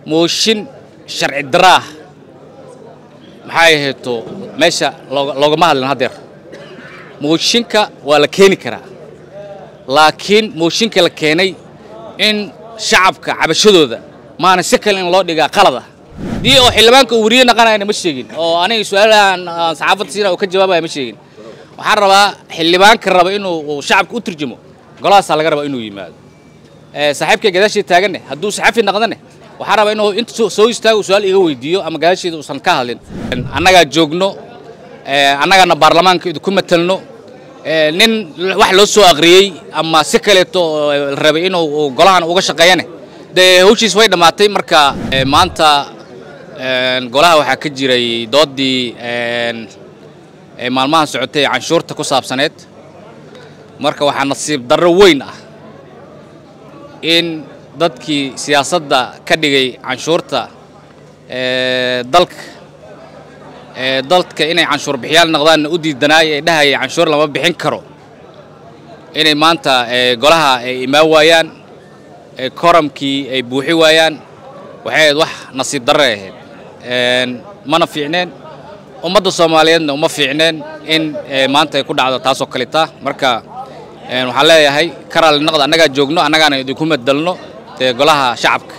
mooshin sharci daraah maxay ahayto meesha loogama hadlin haddeer mooshinka waa la keeni karaa laakiin mooshinka la keenay in shacabka cabashadooda maana si kale in loo dhigaa qalada dii oo xildhibaanka uu weriye naqanayana ma sheegin oo aniga su-aalahan saxaafadda siina uu ka jawaabaya ma sheegin waxaan rabaa xildhibaanka raba inuu shacabka u turjumo golahaasaa laga rabaa inuu yimaado saaxiibkay gadaashii taaganne hadduu saxafi naqdane waxaa rabaa inuu inta soo istaago su-aal iga weydiiyo ama gadaasheeda uusan ka hadlin annagaa joogno annagaana baarlamaanka idinku matelno nin wax loo soo aqriyey ama si kaleeto la rabay inuu golahan uga shaqeeyane dee hawshiis way dhammaatay marka maanta golaha waxaa ka jiray doodii maalmahan socotay ee canshuurta ku saabsaneed marka waxaa nasiib darro weyn ah in dadkii siyaasadda ka dhigay canshuurta dalka dadka inay canshuur bixiyaal noqdaanna u diidanaay ee dhahayay canshuur lama bixin karo inay maanta golaha ay imaan waayaan koramkii ay buuxi waayaan waxay ahayd wax nasiib darre ahayd mana fiicneen ummadda soomaaliyeedna uma fiicneen in maanta ay ku dhacdo taasoo kaleta marka waxaan leeyahay karaali naqda annagaa joogno annagaana idinku madalno dee golaha shacabka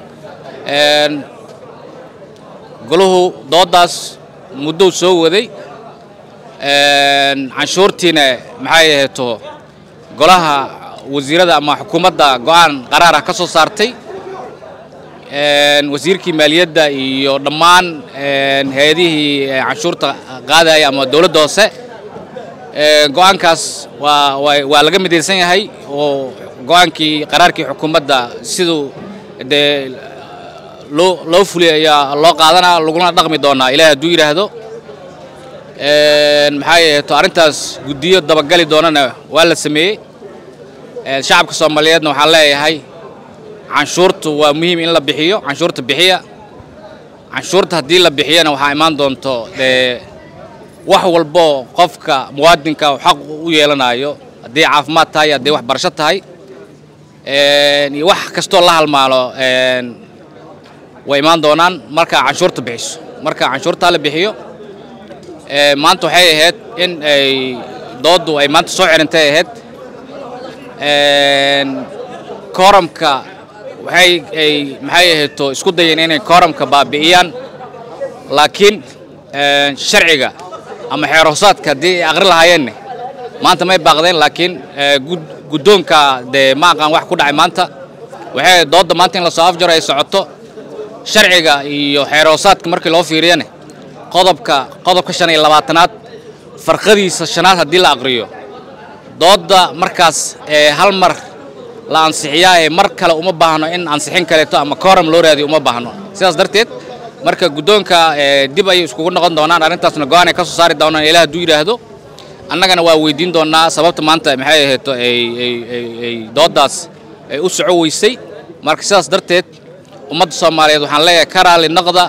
golahu dooddaas muddou soo waday canshuurtiina maxay ahayto golaha wasiirada ama xukuumadda go'aan qaraar ah ka soo saartay wasiirkii maaliyadda iyo dhammaan hay-adihii canshuurta qaadaya ama dowladda hoose go'aankaas waa waa laga midaysan yahay oo go'aankii qaraarkii xukuumadda siduu dee loo loo fuliyay ayaa loo qaadanaa laguna dhaqmi doonaa ilaahay hadduu yidhaahdo maxay ahayto arrintaas guddiyo dabagali doonana waa la sameeyey shacabka soomaaliyeedna waxaan leeyahay canshuurtu waa muhiim in la bixiyo canshuurta bixiya canshuurta haddii la bixiyana waxaa imaan doonto dee wax walbo qofka muwaadinka xaq u yeelanayo haddii caafimaad tahay haddii waxbarasho tahay iyo wax kastoo la halmaalo way imaan doonaan marka canshuurta bixiso marka canshuurtaa la bixiyo maanta waxay ahayd in ay dooddu ay maanta soo xirintay ahayd kooramka waxay ay maxay ahayto isku dayeen inay kooramka baabi'iyaan laakiin sharciga ama xeer hoosaadka haddii ay aqri lahaayeenne maanta may baaqdeen laakiin guddoonka dee ma aqaan wax ku dhacay maanta waxay doodda maanta in lasoo afjaro ay socoto sharciga iyo xeer hoosaadka markii loo fiiriyane qodobka qodobka shan iyo labaatanaad farqadiisa shanaad haddii la aqriyo doodda markaas hal mar la ansixiyaa ee mar kale uma baahno in ansixin kaleeto ama kooram loo raadiyo uma baahno sidaas darteed marka guddoonka dib ayay iskugu noqon doonaan arrintaasna go-aan ay ka soo saari doonaan ilaah hadduu yidhaahdo annagana waa weydiin doonaa sababta maanta maxay ahayto ay dooddaas ay u soco weysay marka sidaas darteed ummadda soomaaliyeed waxaan leeyahay ka raali naqda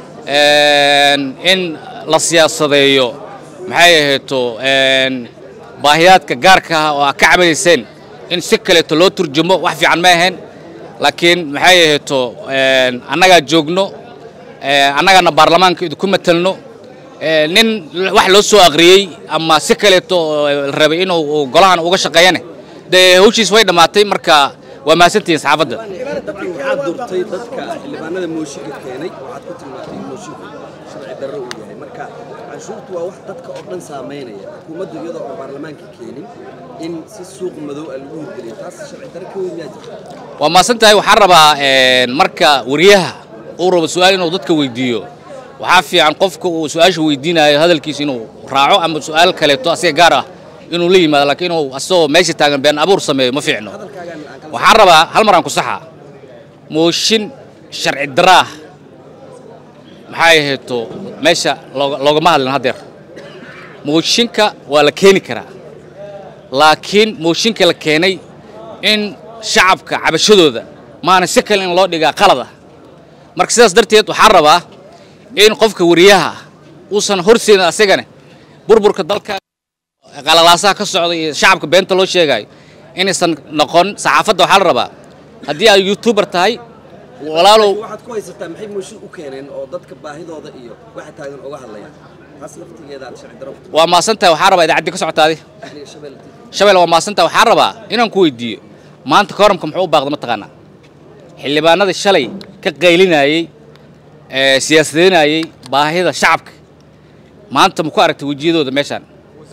in la siyaasadeeyo maxay ahayto baahiyaadka gaarka ah oo aa ka cabanayseen in si kaleeto loo turjumo wax fiican ma ahayn laakiin maxay ahayto annagaa joogno annagaana baarlamaanka idinku matelno nin wax loo soo aqriyey ama si kaleeto la rabay inuu golahan uga shaqeeyane dee hawshiis way dhammaatay marka waa mahadsantihiin saxaafadda dabcan waxaad durtay dadka xildhibaanada mooshinka keenay waxaad ku tilmaantay in moosinku sharci darro uu yahay marka canshuurtu waa wax dadka oo dhan saamaynaya xukuumaddu iyadoo oo baarlamaanka keenin in si suuq madow ah lagu hirgeliyo taas sharci darro ka weyn yaa jirta waa mahadsan tahay waxaan rabaa marka wariyaha uu rabo su-aal inuu dadka weydiiyo waxaa fiican qofka uu su-aasha weydiinayo hadalkiisa inuu raaco ama su-aal kaleeto asiga gaar ah inuu la yimaado laakiin inuu asagoo meesha taagan been abuur sameeyo ma fiicno waxaan rabaa hal mar aan ku saxa mooshin sharci daraah maxay ahayto meesha loogama hadlin haddeer mooshinka waa la keeni karaa laakiin mooshinka la keenay in shacabka cabashadooda maana si kale in loo dhigaa qalada marka sidaas darteed waxaan rabaa in qofka wariyaha uusan horseedin asagane burburka dalka qalalaasaha ka socda iyo shacabka beenta loo sheegayo inaysan noqon saxaafadda waxaa la rabaa haddii aad youtuber tahay walaalow waxaad ku haysataa maxay mooshin u keeneen oo dadka baahidooda iyo waxa taagan uga hadlayaan taas laftigeeda aad sharci darro ku waa maasantahay waxaa rabaa idaacaddi ka socotaadi tahay shabelle TV. shabelle waa maasantahay waxaa rabaa inaan ku weydiiyo maanta kooramka muxuu u baaqda mataqaanaa xildhibaanadii shalay ka qaylinayey ee siyaasadeynayey baahida shacabka maanta ma ku aragtay wejiyadooda meeshaan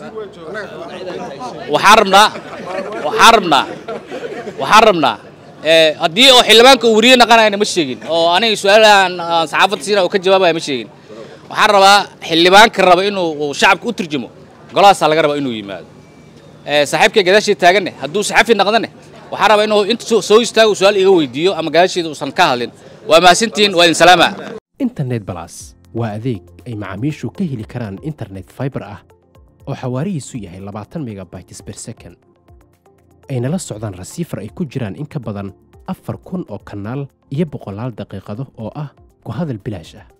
waxaan rabnaa waxaan rabnaa waxaan rabnaa ee, haddii oo xildhibaanka uu weriye naqanayna ma sheegin oo aniga su-aalahan aan saxaafadda siina uu ka jawaabaya ma sheegin waxaan rabaa xildhibaanka raba inuu uu shacabka u turjumo golahaasaa laga rabaa inuu yimaado ee, saaxiibkay gadaashii taaganne hadduu saxafi naqdane waxaan rabaa inuu inta soo- soo istaago uu su-aal iga weydiiyo ama gadaasheeda uusan ka hadlin waa mahadsantihiin waa idin salaama internet balas waa adeeg ay macaamiishu ka heli karaan internet fiber ah oo xawaarihiisu yahay 20 megabytes per second ayna la socdaan rasiifar ay ku jiraan in ka badan afar kun oo kanaal iyo boqolaal daqiiqado oo ah ku hadal bilaash ah